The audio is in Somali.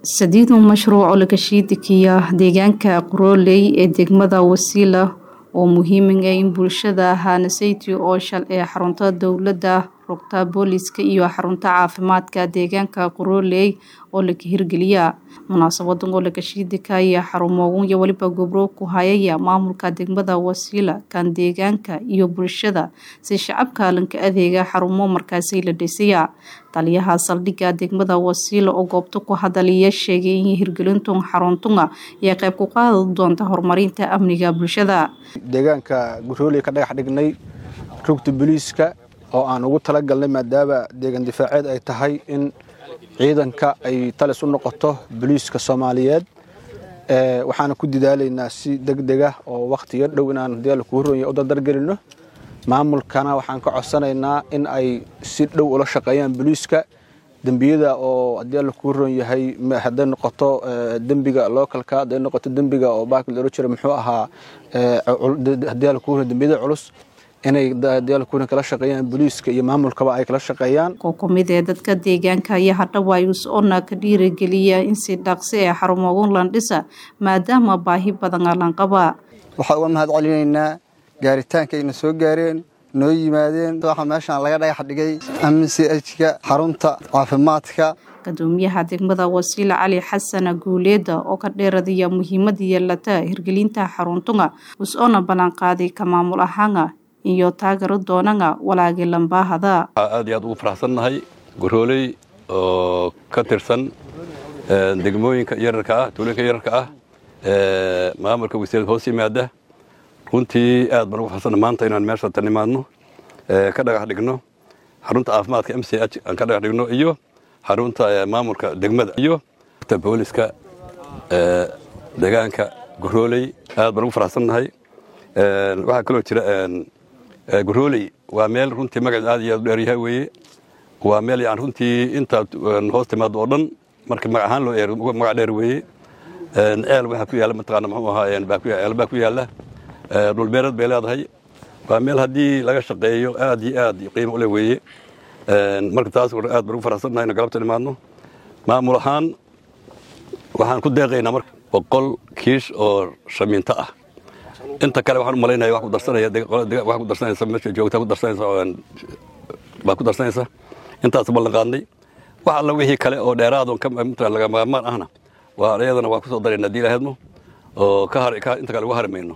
sadiidu mashruuc oo laga shiidikiya deegaanka qorooley ee degmada wasiila oo muhiiming ah in bulshada hanasayty oo shal ee xarunta dowladda rugta booliska iyo xarunta caafimaadka deegaanka qorooley oo laga hirgeliya munaasabadan oo laga shiidikaya xarumoogun iyo weliba gobro ku hayaya maamulka degmada wasiila kan deegaanka iyo bulshada si shacabka lanka adeega xarumo markaasi la dhisaya taliyaha saldhigga degmada wasiila oo goobta ku hadalaya sheegay in hirgelintun xaruntunga iyo qayb ku qaadi doonta horumarinta amniga bulshada deegaanka gurooley ka dhagax dhignay rugta booliiska oo aan ugu talagalnay maadaama deegaan difaaceed ay tahay in ciidanka ay talis u noqoto booliiska soomaaliyeed waxaana ku dadaalaynaa si degdega oo wakhtiga dhow inaan hadii alla kuu ronya u dardargelino maamulkana waxaan ka codsanaynaa in ay si dhow ula shaqeeyaan booliiska dembiyada oo haddii alla kuu ron yahay hadday noqoto dembiga localka hadday noqoto dembiga oo baak la ohan jira muxuu ahaa haddii alla kuu ron dembiyada culus inay diyaalkuuna kala shaqeeyaan booliiska iyo maamulkaba ay kala shaqeeyaan oo ku mid ee dadka deegaanka ayaa hadhawaayus oona ka dhiirigeliya in si dhaqsi ee xarumoogun landhisa maadaama baahi badan a lanqaba waxaa uga mahad celinaynaa gaaritaanka ayna soo gaareen noo yimaadeen waxa meeshaan laga dhagax dhigay amchka xarunta caafimaadka gudoomiyaha degmada wasiila cali xasana guuleeda oo ka dheeradiya muhiimada yeelata hirgelinta xaruntunga us-oona ballanqaaday ka maamul ahaana iyo taagaro doonanga walaagii lambaahada aad iyo aad ugu faraxsannahay gorooley oo ka tirsan degmooyinka yararka ah tuulooyinka yararka ah maamulka wasiirada hoos yimaada runtii aad baan ugu faraxsanna maanta inaan meesha tan imaadno ka dhagax dhigno xarunta caafimaadka m c h aan ka dhagax dhigno iyo xarunta maamulka degmada iyo booliska deegaanka gorooley aad baan ugu faraxsannahay waxaa kaloo jira gorooley waa meel runtii magaceed aad iyo aad u dheeryahay weeye waa meel yani runtii intaad hoos timaado oo dhan marka magac ahaan loo eero magac dheer weeye ceel waxaa ku yaalla mataqaana muxuu ahaa ceel baa ku yaalla dhulbeereed bay leedahay waa meel haddii laga shaqeeyo aad iyo aad qiimo u leh weeye marka taas aad baan ugu faraxsannahay ina galabta imaadno maamul ahaan waxaan ku deeqaynaa marka boqol kiish oo shamiinto ah inta kale waxaan u malaynaya wax ku darsanaya wax ku darsanaysa meesha joogta ku darsanaysa baa ku darsanaysa intaas ballan qaadnay wax alla wixii kale oo dheeraadon ka laga maarmaan ahna waa iyadana waa ku soo darayna haddii ilaahedmo oo ka har inta kale uga hari mayno